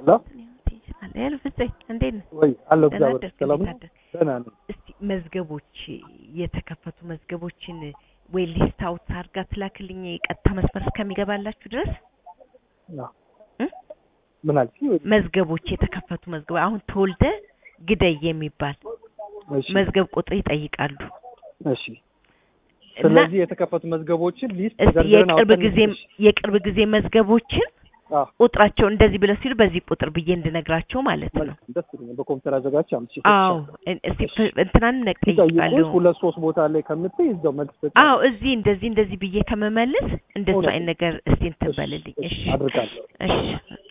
ሄሎ ሄሎ ፍፄ እንዴት ነህ? ወይ አለሁ ደህና እግዚአብሔር አደርክ? ሰላም እንዴት ነው? አደርክ? ደህና ነኝ። እስቲ መዝገቦች የተከፈቱ መዝገቦችን ወይ ሊስት አውት አድርጋ ትላክልኝ ቀጥታ መስመር እስከሚገባላችሁ ድረስ አዎ። እ? ምን አልሽኝ? ወይ መዝገቦች የተከፈቱ መዝገቦች አሁን ተወልደ ግደይ የሚባል እሺ መዝገብ ቁጥር ይጠይቃሉ እሺ። እና ስለዚህ የተከፈቱ መዝገቦችን ሊስት እስቲ ዘርዝረን የቅርብ አውጥተን ጊዜ እሺ። የቅርብ ጊዜ መዝገቦችን አዎ ቁጥራቸው እንደዚህ ብለው ሲሉ በዚህ ቁጥር ብዬ እንድነግራቸው ማለት ነው። መልካም ደስ ይለኛል። በኮምፒውተር አዘጋጅ አምጥቼ አዎ እሰጥሻለሁ። እን- እስቲ ፍ- እንትናን ሲጠይቁሽ ነቅይቃለሁ። ሁለት ሶስት ቦታ ላይ ከምትይ እዛው መልስ ሰጪ። አዎ እዚህ እንደዚህ እንደዚህ ብዬ ከመመልስ እንደሱ እውነት አይነት ነገር እስቲ እንትን እሺ፣ በልልኝ። እሺ፣ እሺ አድርጋለሁ። እሺ